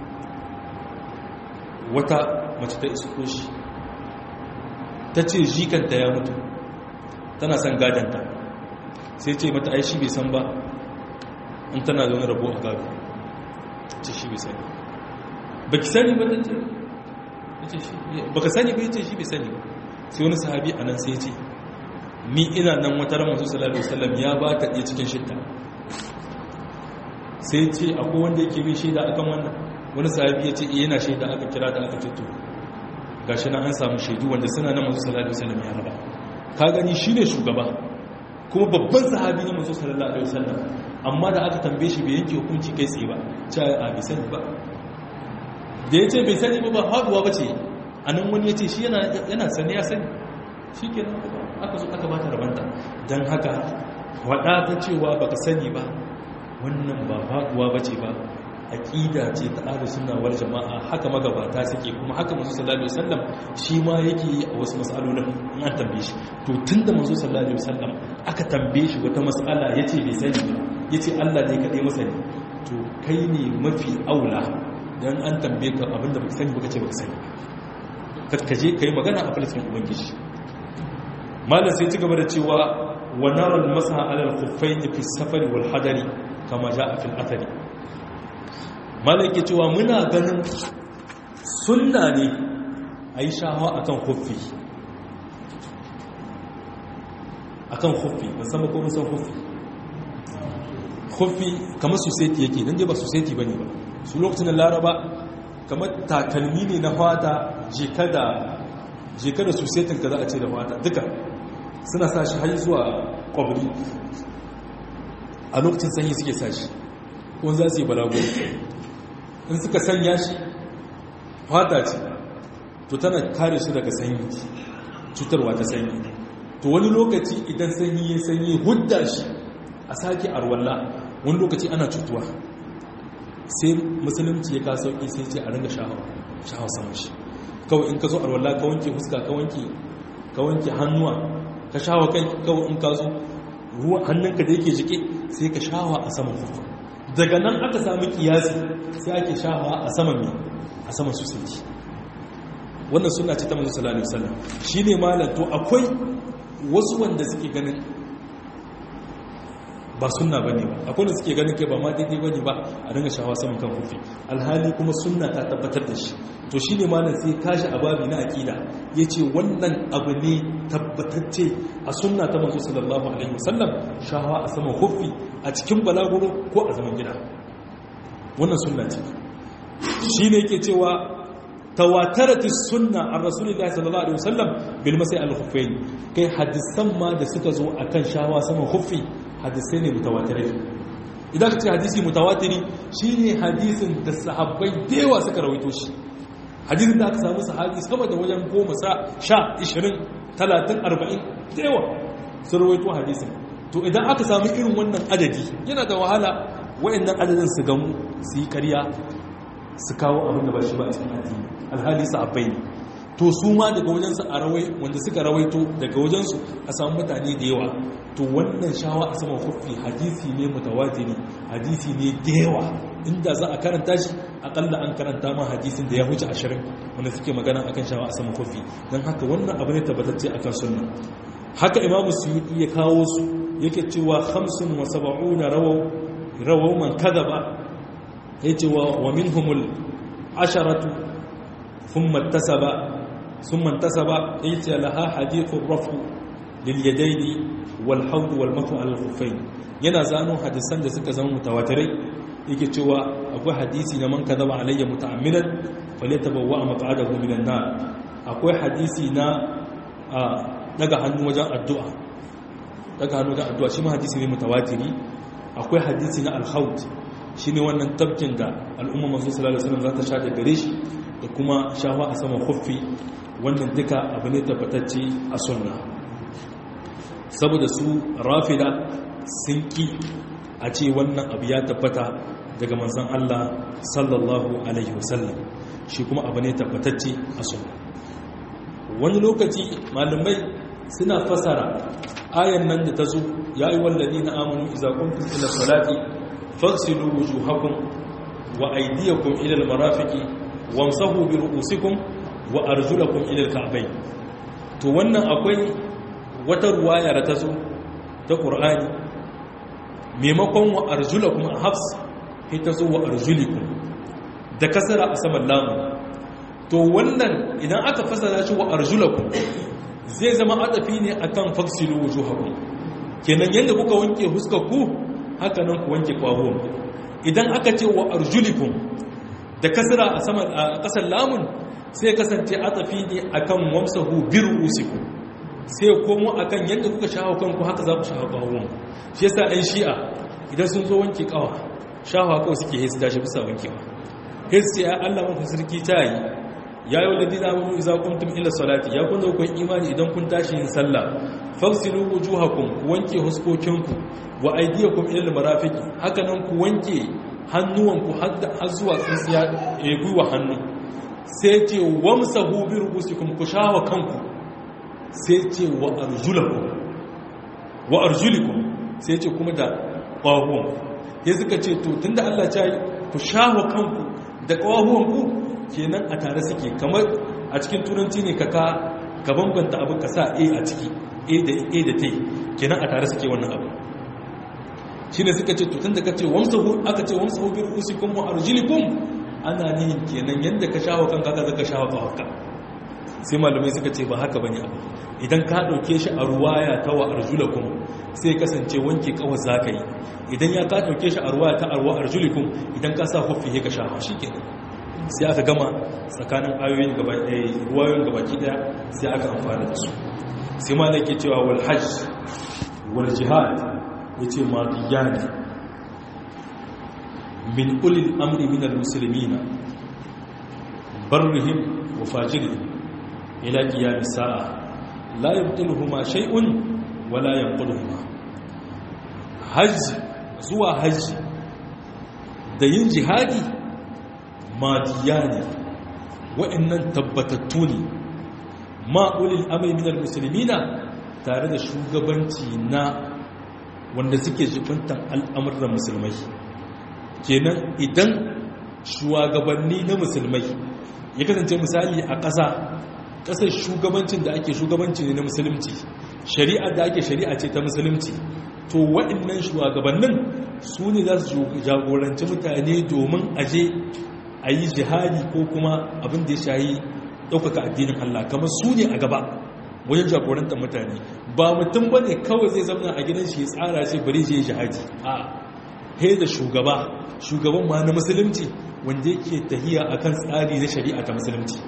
wata mace ta isko shi ta ce jikanta ya mutu tana son gadanta sai ce mata ai shi bai san ba in tana zaune rabo a gado ce shi bai sani ba ki sani ba ta ce ba ka sani ba ya ce shi bai sani ba sai wani sahabi a nan sai ce ni ina nan wata ran masu salatu wasallam ya ba ta ɗaya cikin shidda sai ce akwai wanda yake bin shaida akan wannan wani sahabi ya ce yana shaida aka kira da aka fito gashi nan an samu shaidu wanda suna nan masu salatu wasallam ya raba ka gani shi ne shugaba kuma babban sahabi na masu sallallahu alaihi wasallam amma da aka tambaye shi bai yanke hukunci kai tsaye ba cewa a bai sani ba da ya ce bai sani ba ba haduwa ba ce a nan wani ya ce shi yana sani ya sani shi ke aka zo aka bata rabanta don haka waɗa ta cewa baka sani ba wannan ba haduwa ba ce ba aƙida ce ta ahlu sunna wal jama'a haka magabata suke kuma haka manzo sallallahu alaihi wasallam shi ma yake yi a wasu mas'alolin in an tambaye shi to tunda manzo sallallahu alaihi wasallam aka tambaye shi wata mas'ala yace bai sani ba yace Allah ne kadai masani to kai ne mafi aula dan an tambaye ka abinda baka sani baka ce baka sani ka je kai magana a falsafin ubangiji malam sai ci gaba da cewa wa naral masaha ala al-khuffayn fi safari wal hadari kama jaa fil athari malaki cewa muna ganin sunna ne a yi shahawa a kan huffi a kan huffi musamman ko musan huffi huffi kamar society yake don ba society ba ne ba su lokacin laraba kamar takalmi ne na fata jeka da society ka za a ce da fata duka suna sa shi har zuwa kwabri a lokacin sanyi suke sa shi ko za su yi balago in suka sanya shi fata ce to tana kare su daga sanyi cutarwa ta sanyi to wani lokaci idan sanyi ya sanyi hudda shi a sake arwalla wani lokaci ana cutuwa sai musulunci ya kawo sauƙi sai ce a ringa shahawa saman shi kawai in ka zo arwalla ka wanke fuska ka wanke hannuwa ka shahawa kai kawai in ka zo ruwa hannunka da yake jike sai ka shahawa a saman fufa daga nan aka sami kiyasi sai ake shahawa a saman mai a saman susanci wannan suna ce ta manzo sallallahu alaihi wasallam shine malam to akwai wasu wanda suke ganin ba sunna bane ba akwai wanda suke ganin kai ba ma daidai bane ba a dinga shahawa saman kan kufi alhali kuma sunna ta tabbatar da shi to shine malam sai kashi ababi na aqida yace wannan abu ne tabbatacce a sunna ta manzo sallallahu alaihi wasallam shahawa a saman kufi a cikin balaguro ko a zaman gida wannan sunna ce shine yake cewa tawataratis sunna an rasulillahi sallallahu alaihi wasallam bil masai al khuffain kai hadisan ma da suka zo akan shawa saman khuffi hadisai ne mutawatirai idan ka ce hadisi mutawatiri shine hadisin da sahabbai dewa suka rawaito shi hadisin da aka samu sahabi sama da wajen goma sa sha ishirin talatin arba'in dewa sun rawaito hadisin to idan aka samu irin wannan adadi yana da wahala wa'annan adadin su gamu su yi karya su kawo abin da ba shi ba a cikin addini alhali sahabbai ne to su ma daga wajensu a rawai wanda suka rawaito daga wajensu a samu mutane da yawa to wannan shawa a saman hufi hadisi ne mutawatiri hadisi ne da yawa inda za a karanta shi akalla an karanta ma hadisin da ya huce ashirin wanda suke magana akan shawa a saman hufi don haka wannan abu ne tabbatacce akan sunna haka imamu suyuti ya kawo su yake cewa hamsin wa saba'una rawau man kadaba yace wa minhumul asharatu thumma tasaba thumma tasaba yace laha hadithu rafu lil yadaini wal hawd wal mafu al khuffain yana zano hadisan da suka zama mutawatirai yake cewa akwai hadisi na man kadaba alayya muta'ammidan falyatabawwa maq'adahu minan nar akwai hadisi na daga hannu wajen addu'a daga hannu wajen addu'a shi ma hadisi ne mutawatiri akwai hadisi na al-hawd shi ne wannan tabkin da al'umma masu sallallahu alaihi za ta sha da gare shi da kuma shawa a saman huffi wannan duka abu ne tabbatacce a sunna saboda su rafida sun ki a ce wannan abu ya tabbata daga manzan Allah sallallahu alaihi wasallam shi kuma abu ne tabbatacce a sunna wani lokaci malamai suna fasara ayan nan da ta zo ya yi wallazi na amonu iza kuntum ila salati fagsilu wujuhakum wa aydiyakum ila almarafiqi wamsahu bi ru'usikum wa arjulakum ila alka'bayn to wannan akwai wata ruwaya da ta zo ta qur'ani maimakon wa arjulakum a hafs sai ta zo wa arjulikum da kasara a saman lamu to wannan idan aka fasara shi wa arjulakum zai zama adafi ne akan faksilu wujuhakum kenan yadda kuka wanke huskar ku haka nan ku wanke kwahon idan aka ce wa arjulikum da kasra a saman a kasar lamun sai kasance adafi ne akan wamsahu birusikum sai komo akan yadda kuka shawo kanku haka za ku shawo kwahon shi yasa ɗan shi'a idan sun zo wanke kawa shawa kawai suke hesu tashi bisa wankewa hesu ya Allah mafi sarki ta yi ya yi wadda dina mu iza kuntum ila salati ya kun kun imani idan kun tashi yin sallah fagsilu wujuhakum ku wanke huskokinku wa aydiyakum ila almarafiqi haka nan ku wanke hannuwanku har zuwa tsintsiya ya gwiwa hannu sai ce wamsahu bi rubusikum ku shawa kanku sai ce wa arjulakum wa arjulikum sai ce kuma da ƙwahuwan ya suka ce to tunda Allah ya yi ku shawa kanku da ƙwahuwanku kenan a tare suke kamar a cikin turanci ne ka ka bambanta abu ka sa a a ciki a da a da ta kenan a tare suke wannan abu shi ne suka ce tutun da ka ce wamsahu aka ce wamsahu bi rusikum wa arjulikum ana ne kenan yadda ka shawo kanka ka zaka shawo kanka sai malamai suka ce ba haka bane abu idan ka dauke shi a ruwaya ta wa arjulakum sai kasance wanke kawai zaka yi idan ya ka dauke shi a ruwaya ta arwa arjulikum idan ka sa huffi ka shawo shikenan sai aka gama tsakanin ayoyin gaba ɗaya ruwayoyin gabaki ɗaya sai aka amfana da su sai ma da ke cewa wal hajj wal jihad ya ce matiyani min ulil amri min al-muslimina barrihim wa fajirihim ila qiyam sa'a la yabtiluhuma shay'un wa la yanquluhuma hajj zuwa hajji da yin jihadi madiya ne wa'annan tabbatattu ne ma'ulil amai minar musulmina tare da shugabanci na wanda suke jibintan al'amuran musulmai kenan idan shugabanni na musulmai ya kasance misali a ƙasa ƙasar shugabancin da ake shugabanci ne na musulunci shari'a da ake shari'a ce ta musulunci to waɗannan shugabannin su ne za su jagoranci mutane domin aje a yi jihadi ko kuma abin da ya shayi ɗaukaka addinin Allah kamar su ne a gaba wajen jagorantar mutane ba mutum ba ne kawai zai zama a gidan shi tsara shi bari je jihadi a he da shugaba shugaban ma na musulunci wanda yake tahiya akan tsari na shari'a ta musulunci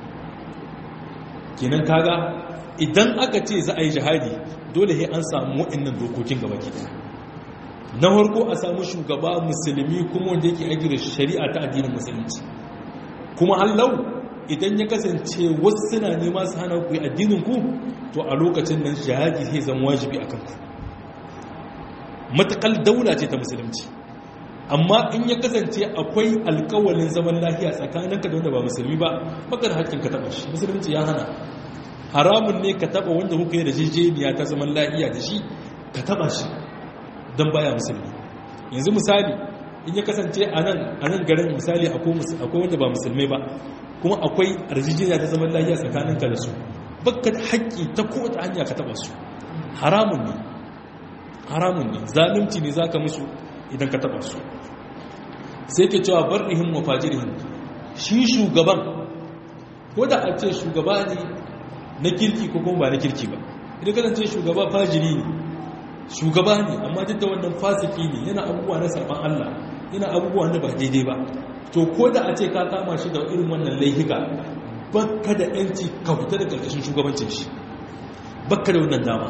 kenan kaga idan aka ce za a yi jihadi dole he an samu waɗannan dokokin gaba ke na farko a samu shugaba musulmi kuma wanda yake aiki da shari'a ta addinin musulunci kuma hallau idan ya kasance wasu suna nema su hana ku addinin ku to a lokacin nan jihadi zai zama wajibi a kanku matakal daula ce ta musulunci amma in ya kasance akwai alkawalin zaman lafiya tsakaninka da wanda ba musulmi ba baka da hakkin ka taba shi musulunci ya hana haramun ne ka taba wanda kuka yi da jejeniya ta zaman lafiya da shi ka taba shi don baya musulmi yanzu misali in ya kasance a nan garin misali akwai wanda ba musulmai ba kuma akwai arzijiya ta zaman lafiya tsakaninka da su baka da haƙƙi ta kowace hanya ka taba su haramun ne haramun ne zalunci ne za ka musu idan ka taba su sai ke cewa barrihim wa fajirihim shi shugaban ko da a ce shugaba ne na kirki ko kuma ba na kirki ba idan kasance shugaba fajiri ne shugaba ne amma duk da wannan fasiki ne yana abubuwa na saban Allah yana abubuwa na ba daidai ba to ko da a ce ka kama shi da irin wannan laihika bakka da yanci ka fita da karkashin shugabancin shi bakka da wannan dama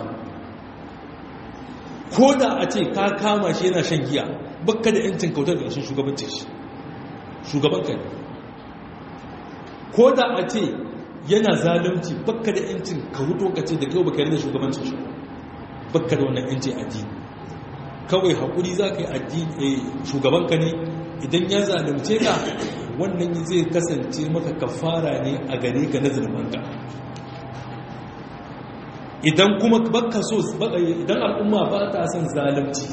ko da a ce ka kama shi yana shan giya bakka da yancin kautar da karkashin shugabancin shi shugaban ka ne ko da a ce yana zalunci bakka da yancin ka huto ka ce da kai baka yarda shugabancin shi bakka da wannan yanci addini kawai haƙuri za ka yi addini shugabanka ne idan ya zalunce ka wannan zai kasance maka kafara ne a gare ka na zurbanka idan kuma baka so idan al'umma ba ta son zalunci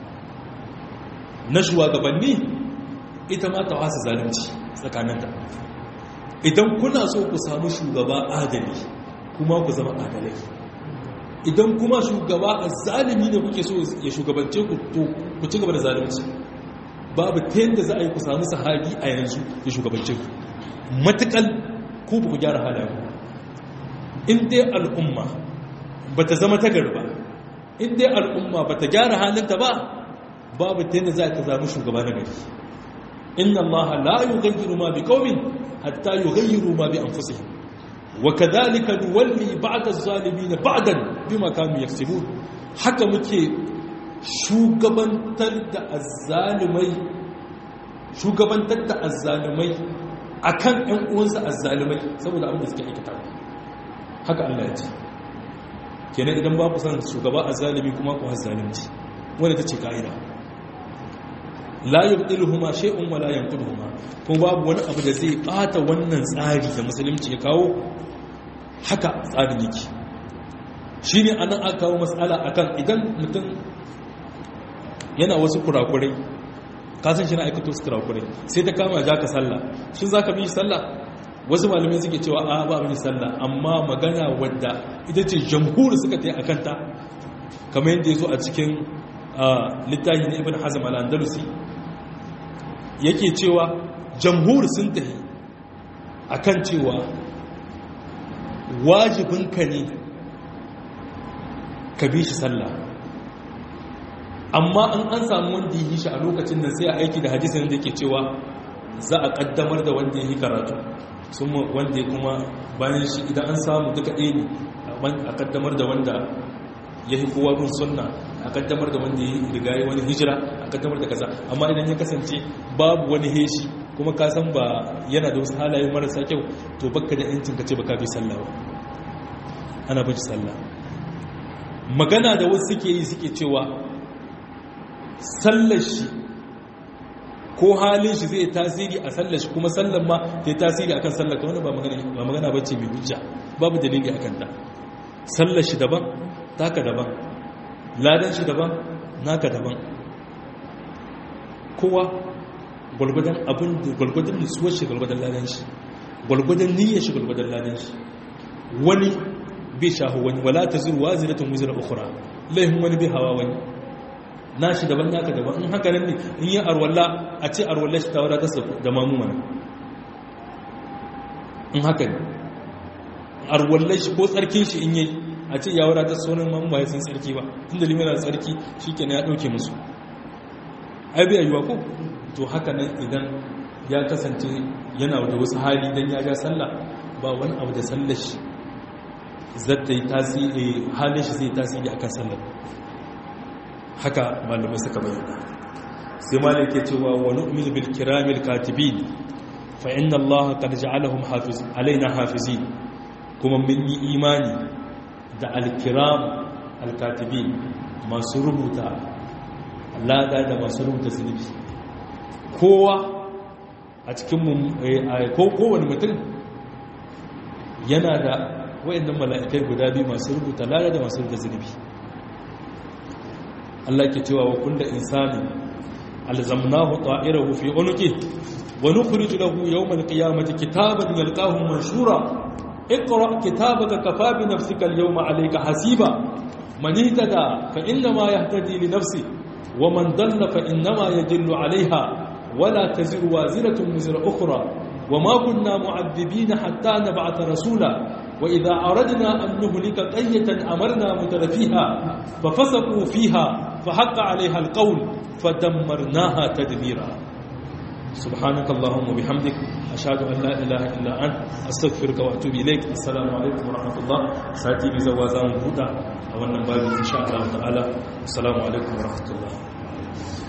na shugabanni ita ma ta wasa zalunci tsakaninta idan kuna so ku samu shugaba adali kuma ku zama adalai idan kuma shugaba a zalimi ne kuke so ya shugabance ku to ku ci gaba da zalunci babu ta yadda za a yi ku samu sahabi a yanzu ya shugabance ku matukal ku ba ku gyara halayen in dai al'umma ba ta zama tagar ba in dai al'umma ba ta gyara halinta ba babu ta yadda za ta zama shugaba na gari inna Allah la yughayyiru ma biqaumin hatta yughayyiru ma bi anfusihim wa kadhalika nuwalli ba'da az-zalimin ba'dan bima kanu yaksubun haka muke shugabantar da azzalimai shugabantar da azzalimai akan ɗan uwansa azzalimai saboda abin da suke aikata haka Allah ya ce kenan idan ba ku san shugaba azzalimi kuma ku azzalimci wanda ta ce ka'ida la yubdiluhuma shay'un wala yanquduhuma ko babu wani abu da zai bata wannan tsari da musulunci ya kawo haka tsarin yake shine anan aka kawo mas'ala akan idan mutum yana wasu kurakurai ka san shi na aikato su kurakurai sai ta kama ja ka sallah shin zaka bi sallah wasu malamai suke cewa a ba bi sallah amma magana wadda ita ce jamhur suka ta yi akan ta kamar yadda ya zo a cikin littafi na ibn hazm al-andalusi yake cewa jamhur sun tafi akan cewa wajibinka ne ka bi shi sallah amma an an samu wanda yi shi a lokacin nan sai a aiki da hadisin da yake cewa za a kaddamar da wanda ya yi karatu sun wanda ya kuma bayan shi idan an samu duka ɗaya ne a kaddamar da wanda ya yi kowa bin sunna a kaddamar da wanda ya riga yi wani hijira a kaddamar da kaza amma idan ya kasance babu wani heshi kuma ka san ba yana da wasu halaye marasa kyau to bakka da yancin ka ce baka bi sallah ba ana bin sallah magana da wasu suke yi suke cewa sallar shi ko halin shi zai tasiri a sallar shi kuma sallar ma ta yi tasiri akan sallar ka wani ba magana ba ce mai hujja babu dalili akan ta sallar shi daban taka daban ladan shi daban naka daban kowa gwalgwadon abin da gwalgwadon nutsuwar shi gwalgwadon ladan shi gwalgwadon niyyar shi gwalgwadon ladan shi wani bai shahu wani wala ta zuwa ziratun wuzira ukura laifin wani bai hawa wani na shi daban naka daban in haka nan ne in yi arwalla a ce arwalla shi ta wadatar da mamu mana in haka ne arwalla shi ko tsarkin shi in yi a ce ya wadatar sauran mamu ba ya san tsarki ba inda limina tsarki shi ke ya ɗauke musu ai bai yiwa ko to haka nan idan ya kasance yana da wasu hali don ya ja sallah ba wani abu da sallar shi zata yi tasiri halin shi zai tasiri akan sallar haka malamai suka bayyana sai malai ke cewa wa nu'minu bil kiramil katibin fa inna Allah qad ja'alahum hafiz alaina hafizin kuma mun yi imani da al-kiram al-katibin masu rubuta lada da masu rubuta zunubi kowa a cikin ko kowane mutum yana da wayannan mala'ikai guda biyu masu rubuta lada da masu rubuta zunubi Allah ke cewa wa kullu insani alzamnahu ta'irahu fi unuki wa nukhrij lahu yawm al-qiyamati kitaban yalqahu manshura اقرأ كتابك كفى بنفسك اليوم عليك حسيبا من اهتدى فإنما يهتدي لنفسه ومن ضل فإنما يدل عليها ولا تزر وازرة وزر أخرى وما كنا معذبين حتى نبعث رسولا وإذا أردنا أن نهلك قرية أمرنا مترفيها ففسقوا فيها فحق عليها القول فدمرناها تدميرا سبحانك اللهم وبحمدك أشهد أن لا إله إلا أنت أستغفرك وأتوب إليك السلام عليكم ورحمة الله ساتي بزوازان هدى أولا بابي إن شاء الله تعالى السلام عليكم ورحمة الله